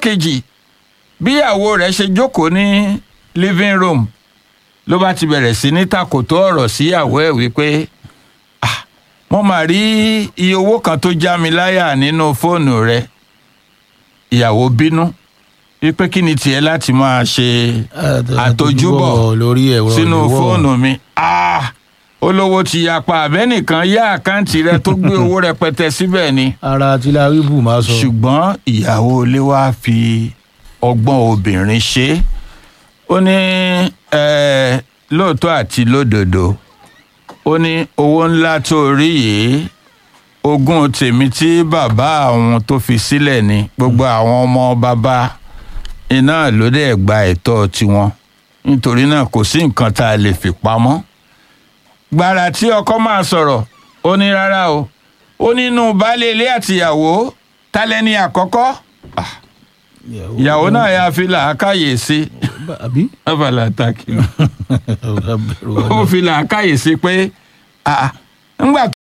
kejì bíyàwó rẹ̀ ṣe jókòó ní living room ló bá ti bẹ̀rẹ̀ sí ní takòtó ọ̀rọ̀ síyàwó ẹ̀ wípé "Ah, mo mà rí iye owó kan tó já mi láyà nínú fóònù rẹ ìyàwó bínú wípé kí ni tiẹ̀ láti máa ṣe àtojúbọ̀ lórí ẹ̀rọ sínú ìléwọ́. fóònù mi Ah, olówó ti yapa àbẹ́nìkan yá àkáǹtì rẹ tó gbé owó rẹpẹtẹ síbẹ̀ ni ara tí láríbù máa sọ. ṣùgbọ́n ìyàwó ilé wa fi ọgbọ́n obìnrin ṣe é. ó ní eh, lóòótọ́ àti lódodo ó ní owó ńlá tó rí yìí ogún tèmi tí bàbá àwọn tó fi sílẹ̀ ni gbogbo àwọn ọmọ bàbá iná ló dẹ̀ gba ẹ̀tọ́ tiwọn nítorí náà kò sí nǹkan tá a lè fi pamọ́ gbàrà tí ọkọ máa sọ̀rọ̀ ó ní rárá o ó nínú baálé ilé àtìyàwó tálẹ́ni àkọ́kọ́ Ah, ìyàwó náà yà fi làákàyè sí àbí. abala takì ó fi làákàyè sí pé ah, ńgbà